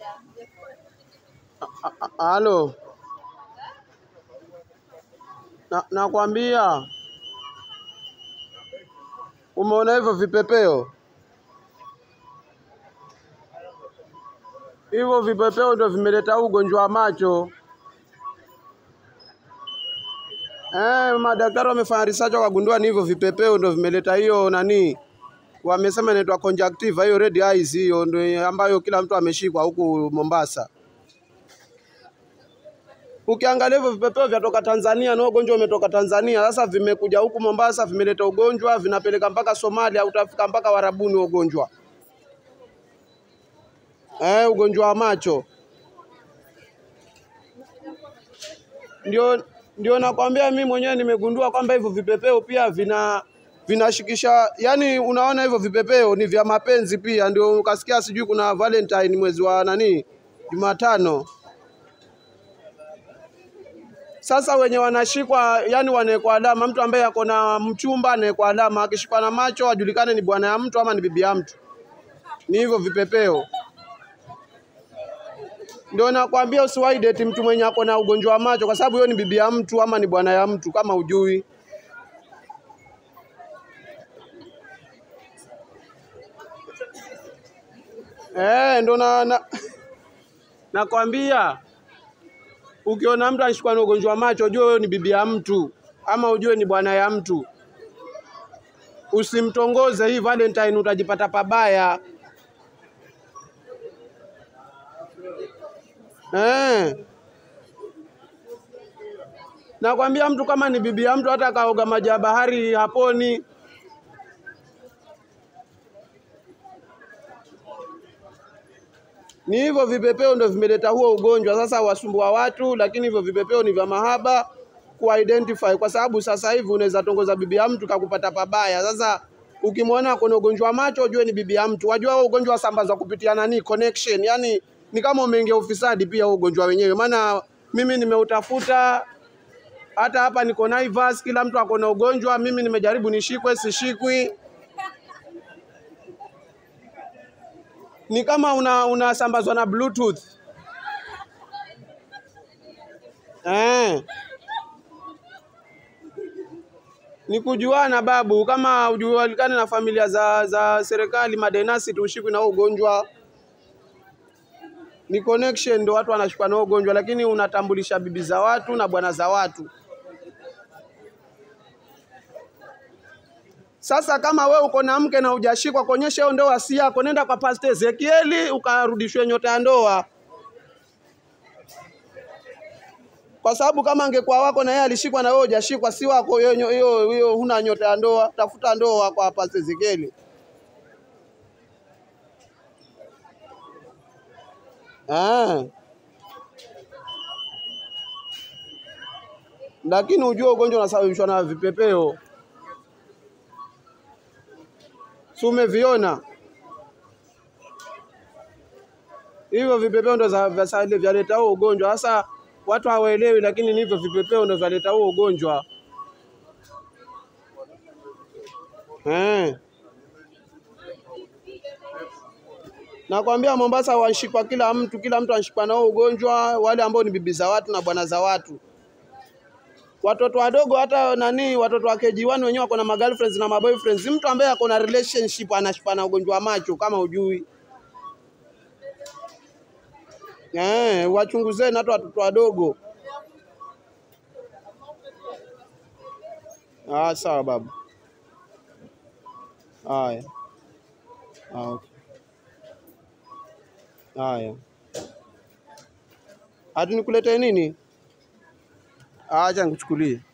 A- a- Halo, na nakwambia, umeona hivyo vipepeo? Hivyo vipepeo ndio vimeleta huu ugonjwa wa macho. Eh, madaktari wamefanya research wakagundua ni hivyo vipepeo ndio vimeleta hiyo nani, wamesema inaitwa conjunctiva, hiyo red eyes, hiyo ndio ambayo kila mtu ameshikwa huku Mombasa. Ukiangalia hivyo vipepeo vyatoka Tanzania na ugonjwa umetoka Tanzania. Sasa vimekuja huku Mombasa, vimeleta ugonjwa, vinapeleka mpaka Somalia, utafika mpaka Warabuni huo ugonjwa eh, ugonjwa wa macho. Ndio, ndio nakwambia mimi mwenyewe nimegundua kwamba hivyo vipepeo pia vina vinashikisha, yani unaona hivyo vipepeo ni vya mapenzi pia. Ndio ukasikia sijui kuna Valentine mwezi wa nani, Jumatano. Sasa wenye wanashikwa yani wanawekwa alama, mtu ambaye ako na mchumba anawekwa alama, akishikwa na macho ajulikane ni bwana ya mtu ama ni bibi ya mtu. Ni hivyo vipepeo. Ndio nakwambia usiwahi date mtu mwenye ako na ugonjwa wa macho, kwa sababu hiyo ni bibi ya mtu ama ni bwana ya mtu, kama ujui. Eh, ndo na, na nakwambia ukiona mtu anashikwa na ugonjwa wa macho, ujue huyo ni bibi ya mtu ama ujue ni bwana ya mtu. Usimtongoze hii Valentine, utajipata pabaya. Eh. Nakwambia mtu kama ni bibi ya mtu, hata kaoga maji ya bahari haponi. Ni hivyo vipepeo ndio vimeleta huo ugonjwa. Sasa wasumbua watu, lakini hivyo vipepeo ni vya mahaba kuidentify, kwa sababu sasa hivi unaweza tongoza bibi ya mtu kakupata pabaya. Sasa ukimwona kuna ugonjwa wa macho, ujue ni bibi ya mtu. Wajua huo ugonjwa wasambazwa kupitia nani? Connection, yani ni kama umeingia ufisadi pia huo ugonjwa wenyewe. Maana mimi nimeutafuta hata hapa niko Naivas, kila mtu ako na ugonjwa. Mimi nimejaribu nishikwe, sishikwi. Ni kama una unasambazwa na bluetooth eh. Ni kujuana babu, kama ujualikane na familia za za serikali madenasi, tushikwi na huo ugonjwa. Ni connection ndio watu wanashikwa na huo ugonjwa, lakini unatambulisha bibi za watu na bwana za watu. Sasa kama we uko na mke na hujashikwa, kuonyesha hiyo ndoa si yako, nenda kwa Pastor Ezekieli ukarudishwe nyota ya ndoa, kwa sababu kama angekuwa wako na yeye alishikwa na wewe hujashikwa, si wako hiyo, nyo- hiyo hiyo, huna nyota ya ndoa. Tafuta ndoa kwa Pastor Ezekieli. Ah. Lakini ujue ugonjwa unasababishwa na vipepeo. Si umeviona hivyo vipepeo ndo za- vya- sa- vyaleta huo ugonjwa. Sasa watu hawaelewi, lakini ni hivyo vipepeo ndo vyaleta huo ugonjwa eh. Nakwambia Mombasa wanshikwa kila mtu, kila mtu anshikwa na huo ugonjwa, wale ambao ni bibi za watu na bwana za watu. Watoto wadogo hata nani, watoto wa KG1 wenyewe wako na magirlfriends na maboyfriends. Mtu ambaye ako na relationship anashikwa na ugonjwa wa macho, kama ujui eh, wachunguzeni hata watoto wadogo. Ah, sawa babu. Haya. Ah, okay. Haya. Hati nikuletee nini? Acha nikuchukulie.